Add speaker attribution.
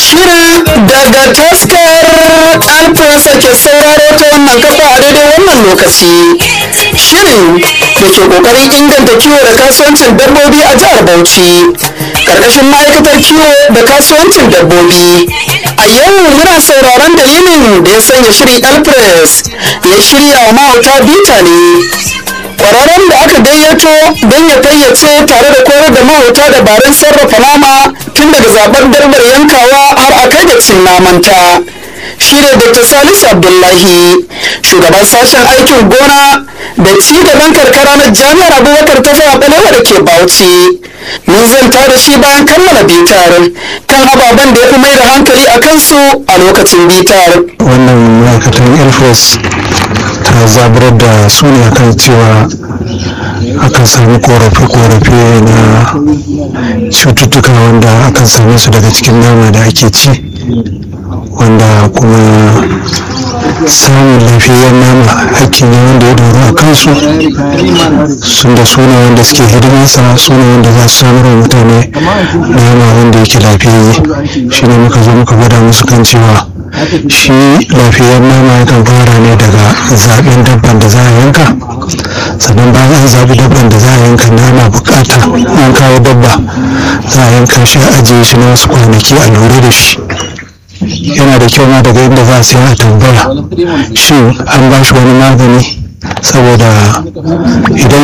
Speaker 1: Shirin daga taskar alfonsa ke sauraro ta wannan kafa a daidai wannan lokaci. Shirin da ke kokarin inganta kiwo da kasuwancin dabbobi a jihar Bauchi. Karkashin ma'aikatar kiwo da kasuwancin dabbobi. A yau muna sauraron dalilin da ya sanya shirin Alpres ya shirya wa mahauta bita ne. kwararren da aka gayyato don ya fayyace tare da koyar da mahauta dabarun sarrafa nama tun daga zaben darbar yankawa har a kai da cin namanta shi ne dr salisu abdullahi shugaban sashen aikin gona da ci gaban karkara na jami'ar abubakar ta fara balewa da ke bauchi mun zanta da shi bayan kammala bitar kan ababen da ya fi mai da hankali a kansu a lokacin bitar
Speaker 2: wannan ma'aikatan air force ta zaburar da su ne akan cewa akan sami korafe-korafe na cututtuka wanda akan same su daga cikin nama da ake ci wanda kuma samun lafiyar nama hakki ne wanda ya doro a kansu sun da suna wanda suke hidimarsa suna wanda za su samar wa mutane nama wanda yake lafiyayye shi ne muka zo muka gwada musu kan cewa shi lafiyar nama yakan fara ne daga zaɓen dabban da za a yanka sannan bayan an zaɓi dabban da za a yanka nama bukata an kawo dabba za a yanka shi a ajiye shi na wasu kwanaki a lura da shi yana da kyau ma daga inda za a siya a tambaya shin an ba shi wani magani saboda idan